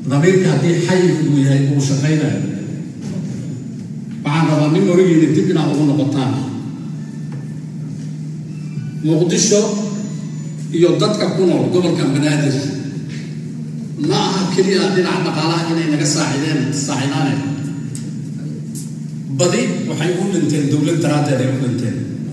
damiirka haddii xayi uu yahay uu shaqaynayo waxaan rabaa nin origiina dib inaad ugu noqotaan muqdisho iyo dadka ku nool gobolka banaadir ma aha keliya dhinaca dhaqaalaha inay naga saacideen saacidaane badi waxay u dhinteen dowlad daraaddeed ay u dhinteen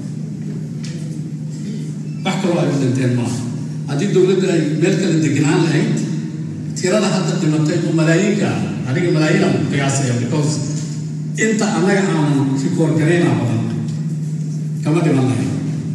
wax kaloo ay u dhinteen maaha haddii dowladda ay meel kale degenaan lahayd tirada hadda dhimatay oo malaayiinka ah aniga malaayiin aan qiyaasaya because inta annaga aanan rikoor garayna badan kama dhiman lahayn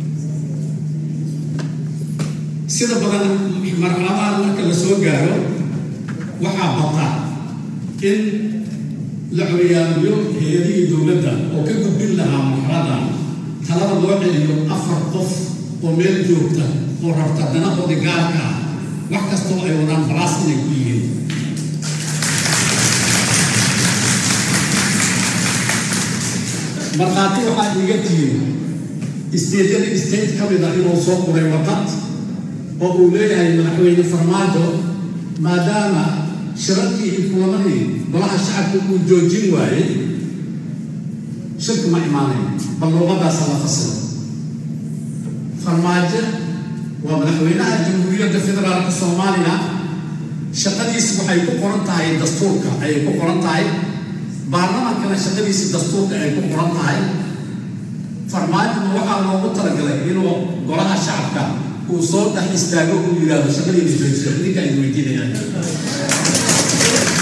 sida badan marxaladaha marka la soo gaaro waxaa bata in la curyaamiyo hay-adihii dowladda oo ka gudbin lahaa marxalada talada loo celiyo afar qof oo meel joogta oo rabta danahooda gaarka ah wax kastoo ay wadaan balaas inay ku yihiin markhaati waxaa iiga tihiin isteedyada state ka mid a inuu soo qoray wadad oo uu leeyahay madaxweyne farmaajo maadaama shirarkii iyo kulamadii golaha shacabka uu joojin waayey shirki ma imaanayn bal luuqadaasa la fasiro farmaajo waa madaxweynaha jamhuuriyadda federaalka soomaaliya shaqadiisi waxay ku qoran tahay dastuurka ayay ku qoran tahay baarlamaankana shaqadiisi dastuurka ay ku qoran tahay farmaajona waxaa loogu talagalay inuu golaha shacabka uu soo dhex istaago uu yidhaahdo shaqadiina joojiyo idinka ay weydiinayaan